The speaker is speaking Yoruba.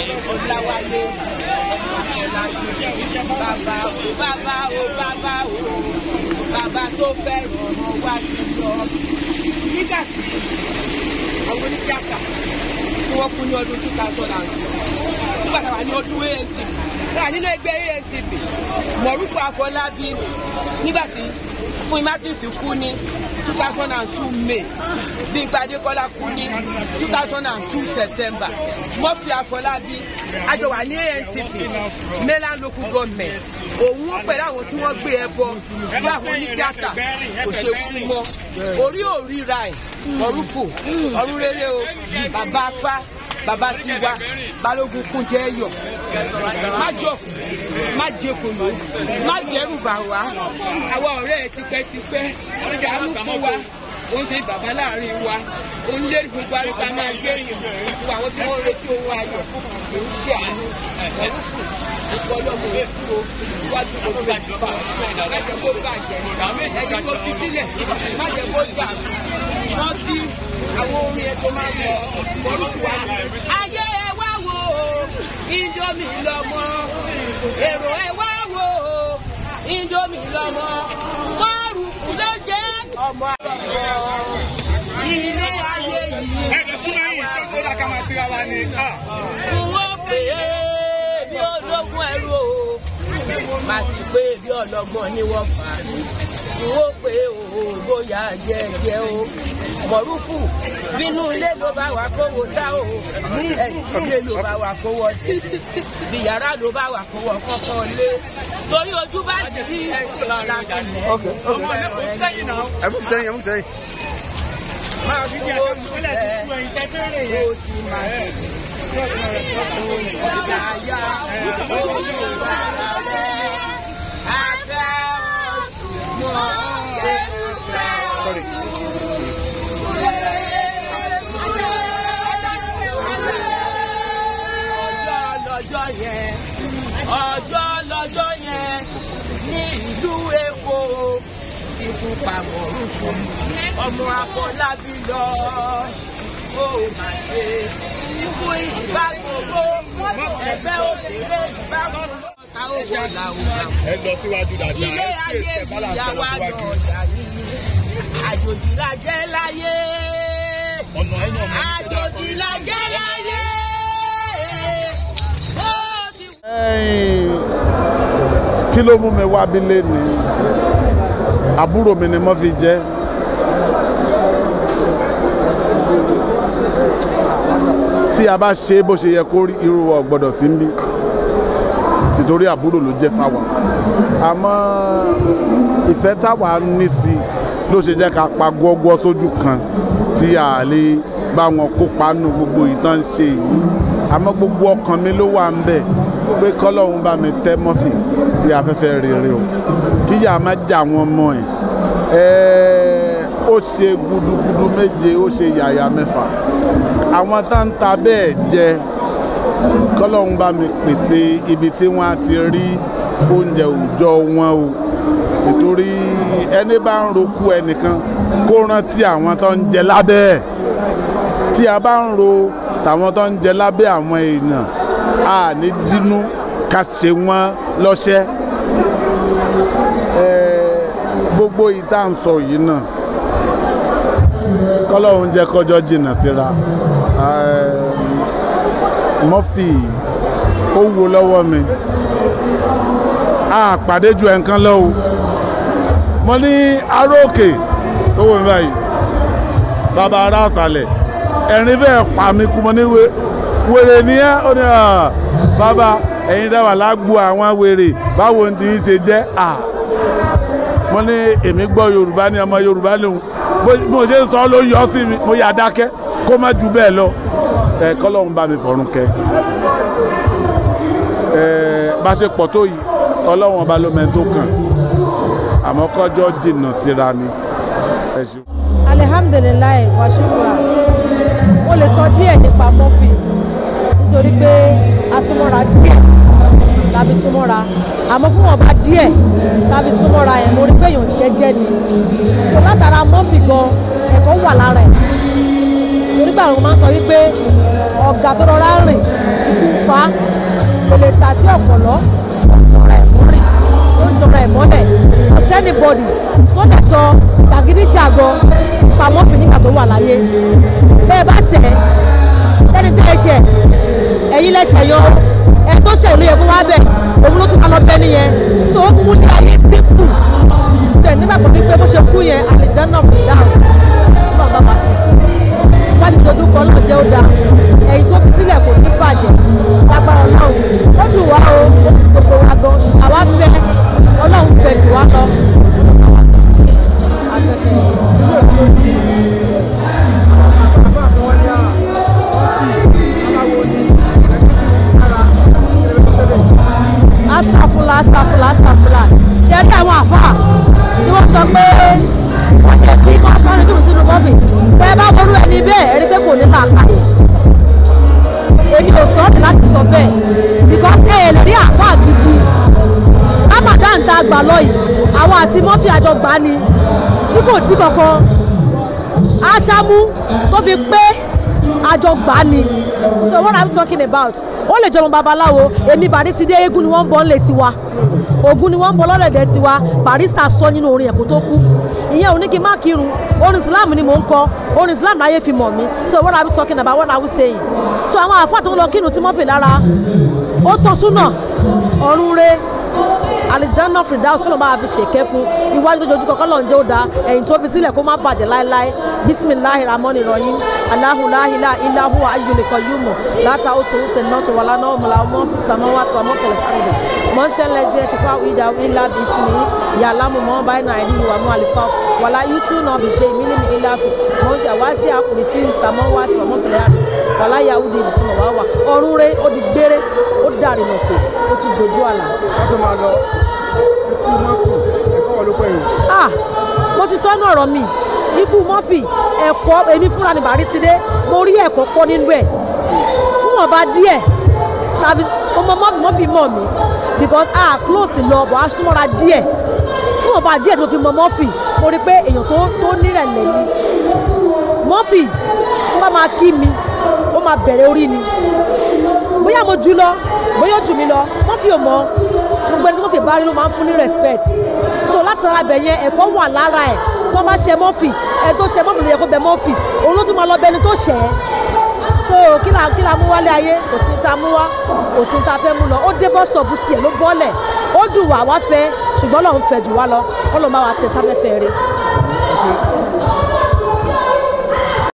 ọ̀làwálé bàbá o bàbá o bàbá o bàbá tó fẹ́ràn ọmọ wa ti sọ. nígbà tí àwọn onítíátà tí wọ́n kú ní ọdún two thousand and two nígbà táwa ní ọdún antv táwa nínú ẹgbẹ́ antv mọ̀rúfù àfọlábí nígbà tí fún martins kú ní two thousand and two may bímpé adékọ́lá kú ní two thousand and two september murphy àfọlábí àjọwà ní antv mainland local government òun ó pẹ̀lú àwọn tí wọ́n gbé ẹbọ bí àwọn onítíátà kò ṣe kú mọ́ orí òríra ẹ̀ mọ̀rúfù ọ̀run rere o bàbá afá bàbá tiwa balógun kúnjẹ ẹyọ má jọkù má jẹkùnú má dẹrù bà wá àwa ọ̀rẹ́ ẹ tipẹ́tipẹ́ ìdààmú fún wa ó ń ṣe bàbá láàrin wa ó ń lérí gbogbo àríkà máa gbé fún àwọn tí wọ́n ń retí ohun ayọ̀ kò ń ṣe àánú ẹ̀rú fún gbogbo ọlọ́mọ òkú o iwájú gbogbo ìjọba ẹ̀jẹ̀ kó bàjẹ́ ẹ̀jẹ̀ kó fi sílẹ̀ má jẹ́ kó jà rántí àwọn orin ẹ̀ tó máa ń lọ orúkọ wa. ayé ẹ wá wo indomie lọmọ èrò ẹ wá wo indomie lọmọ márùkù ló ṣe ọmọ àgbọ̀ ilé ayé yìí. ẹ̀jẹ̀ súnmọ́ yìí ṣé kó dà ká máa tira wa ni. wọ́n pè é bí ológun ẹrú o màá sì pé bí ọlọ́gbọ́n ni wọ́n fà á wọ́n pè é o bóyá jẹ́jẹ́ o mọ̀rúfù bínú ilé ló bá wà kówó tá o ilé ló bá wà kówó dé bí yàrá ló bá wà kówó kọ́kọ́ lé torí ojú bá sí láti lẹ̀ ọmọ mi kò sẹ́yìn náà. ẹ mú sẹ́yìn ẹ mú sẹ́yìn. máa fún olùfẹ́ o sì máa ṣe ìdáyà olùwà rẹ̀ afẹ́ ọ̀ṣùgbọ́n Jésù fẹ́. Sorry. ọjọ́ lọ́jọ́ yẹn ọjọ́ lọ́jọ́ yẹn ní ìlú Èkó ikú pamọ́ rúfin ọmọ Afọlábí lọ ó mà ṣe ikú ìgbà gbogbo ẹ̀fẹ́ òṣèré ìgbà gbogbo ta ó wọ làwùjọ ẹ lọ síwájú dáadáa. ilé ẹ ayé ṣe balance ìyá ẹ lọ wa síwájú. lọ́ọ̀dà yìí àjòjì la jẹ́ láyé ọ̀nà ẹ̀yìn ọ̀nà àjòjì la jẹ́ láyé ó ti Ẹ̀yin, kí ló mú mi wá bí léni àbúrò mi ni mo fi jẹ́ tí a bá ṣe bó ṣe yẹ kó rí irú wa ò gbọ́dọ̀ sí níbí tìtorí àbúrò ló jẹ́ sáwà àmọ́ ìfẹ́ táwa ní sí i ló ṣe jẹ́ ká pa gbọ́gbọ́ sójú kan tí a lè bá wọn kópa nù gbogbo ìtàn ṣe yìí àmọ́ gbogbo ọkàn mi ló wà ń bẹ̀ pé kọ́lọ́hún bá mi tẹ́ mọ́fì sí afẹ́fẹ́ rere o kíyà má jà wọn mọ́ ẹ̀ ẹ́ ó ṣe gudugudu méje ó ṣe yàyà mẹ́fà àwọn tá ń ta bẹ́ẹ̀ jẹ kọ́lọ́hún bá mi pèsè ibi tí wọ́n á ti rí oúnjẹ òòjọ́ wọn o tìtorí ẹni bá ń roku ẹnìkan kó rántí àwọn tó ń jẹ lábẹ́ ẹ̀ tí a bá ń ro tàwọn tó ń jẹ lábẹ́ àwọn èèyàn a ní dínú ká ṣe wọ́n lọ́ṣẹ́ Ẹ̀, gbogbo ìta ń sọ yìí náà kọ́lọ́hún jẹ́ kọjọ́ jìnnà síra Ẹ̀, Murphy ó wo lọ́wọ́ mi a pàdé ju ẹ̀ǹkan lọ́wọ́ mo ní aróòkè tó wò mí báyìí bàbá ará àṣàlẹ̀ ẹ̀rín bẹ́ẹ̀ pa mí kú mo ní wé- wèrè ní ẹ́ ó ní à bàbá ẹ̀yin dáwà lágbo àwọn wèrè báwo ni ti ń ṣe jẹ́ à mo ní èmi gbọ́ yorùbá ní ọmọ yorùbá lòun bó bí mo ṣe ń sọ ló yọ sí mi mo yà dákẹ́ kó má ju bẹ́ẹ̀ lọ ẹ̀ kọ́lọ́hún bá mi fọ̀run kẹ́ ẹ̀ bá ṣe pọ̀ tó yìí ọlọ́wọ́n ọba ló mẹ́ni tó kàn àmọ́ kọjọ́ jìnnà síra ni ẹ ṣeun. alihamdulilayi washington mo lè sọ díẹ̀ nípa Murphy nítorí pé asúnmọ́ra díẹ̀ tàbí súnmọ́ra àmọ́ fún ọba díẹ̀ tàbí súnmọ́ra yẹn mo rí pé èèyàn jẹ́jẹ́ ni tó látara Murphy gan ẹ̀kọ́ wà lára ẹ̀ torí pé àwọn máa ń sọ wípé ọ̀gá tó rọra rìn ikú pa kò lè tà sí ọ̀pọ̀lọ́ ọ̀rọ̀ ẹ̀ mọ́rìn ó ń tọrọ ẹ̀ mọ́lẹ̀ kò sẹ́ni bọ̀dì tó lè sọ jàgídíjàgọ pamọ́ fi nígbà tó wà láyé bẹ́ẹ̀ bá ṣẹ̀ lẹ́ni tí ẹ ṣẹ̀ ẹ̀yin lẹ́ṣẹ̀ yọ ẹ tó ṣẹ̀ ló yẹ kó wá bẹ̀ òun ló tún ká lọ bẹ́ nìyẹn so ó kú ní ayé sípù tẹ̀ nígbà kan wípé bó ṣe kú yẹn àlìjáná kò dáhùn náà bá máa fi wájú dojú kan náà jẹ́ ó dáa ẹ̀yin tó fi sílẹ̀ kò ní bàjẹ́ lágbára ọlọ́run ó dùn wá o ó dùn gbogbo wa gan àwa fẹ́ ọlọ́run fẹ́ jù wá lọ. astafula astafula astafula ṣe rí àwọn àfáà tí wọ́n sọ pé wọ́n ṣe kí wọ́n fọ́nrin dùn sínú bọ́ọ̀fì bẹ́ẹ̀ bá ború ẹni bẹ́ẹ̀ ẹni pé kò ní làákàyè èmi ò sọ ọ́ ní láti sọ bẹ́ẹ̀ because ẹ ẹ̀ lè rí àfáà gidi ramadan tá a gbà lọ yìí àwọn àti mọ́fì àjọ gbà ni tí kò dín kankan aṣámú tó fi pé àjọ gbà ni so what i'm talking about ó lè jọmọ babaláwo èmi bàrí ti dé eégún ni wọ́n ń bọ́ ńlẹ̀ tiwa ògún ni wọ́n ń bọ́ lọ́lẹ̀dẹ̀ tiwa barista sọ nínú orin ẹ̀kọ́ tó kú ìyẹn ò ní kí n má kírun orin islam ni mò ń kọ orin islam láyé fi mọ̀ mí so what are we talking about what are we saying so àwọn àfáà tó ń lọ kírun tí wọ́n fi lára ó tọ́ súnà ọ̀run re alijanna firdaus kọ́nà máa fi ṣèké fún iwájú lójoojú kọ́kọ́ lọ́n jẹ́ ó da ẹ̀yìn tó fi sílẹ̀ kó má bàjẹ́ láéláé bisimilahi ramoni rọyìn alahulahila ilahu ayulikọ yumu láta oṣù oṣù náà tó wà lánàá ọmọlá ọmọ fi sàmọ́ wà tó ọmọ fẹlẹ̀ fàrẹ̀dẹ̀ mọ́ṣẹ́ lẹ́sẹ̀ ṣẹfà ìdá ńlá bí sinmi yàlámù mọ́ báyìí náà ẹ̀rí ìwà mọ́ àlìfà wàlá yútú náà bí ṣe ìmílí ní ilá fi mọ́ṣẹ́ wá sí àkùrì sí sàmọ́ wà tó ọmọ fẹlẹ̀ àrẹ̀ wàlá yahudi ìbísùn wà wà ọ̀run rẹ̀ ó di gbére ó dàrí nà kó ó ti dojú àlà wọ́n tó máa lọ ikú mọ́kù ẹ̀kọ́ wọ́n ló pẹ́ yìí. ah mo ti sọ́nù ọ̀rọ̀ mi ikú mọ́fì ẹ̀kọ́ èmi fúnra mi bàrí ti dé mo rí ẹ̀kọ́ kọ́ nínú ẹ̀ fún ọba díẹ̀ tàbí ọmọ mọ́fì mọ́fì mọ̀ mí because ah close lọ bọ̀ aṣọ́mọ́ra díẹ̀ fún ọba díẹ̀ tí mo fi mọ mọ́fì mo rí pé èèyàn tó tó nírẹ̀lẹ̀ ni mọ́fì tó bá máa kí mi ó máa bẹ̀rẹ̀ orí ni bóyá mo jù lọ bóyá ó jù mí lọ mọ́fì ò mọ̀ ṣùgbọ́n tí wọ́n fi bá rí ló máa ń fún ní respect so látara bẹ̀ yẹn ẹ̀kọ́ wà lára ẹ̀ tó bá ṣe mọ́fì ẹ̀ tó ṣe mọ́fì ló yẹ kó bẹ mọ́fì òun ló tún máa lọ bẹ ẹni tó ṣẹ̀ ẹ́ so kí la kí la mú wálé ayé kò sí ta mú wá kò sí ta fẹ́ mú lọ ó dé bus stop tiẹ̀ ló bọ́lẹ̀ ó dùn wá wá fẹ́ ṣùgbọ́n lòun fẹ́ jù wá lọ kọ́ ló máa wà tẹ̀ sáfẹ́fẹ́ rẹ̀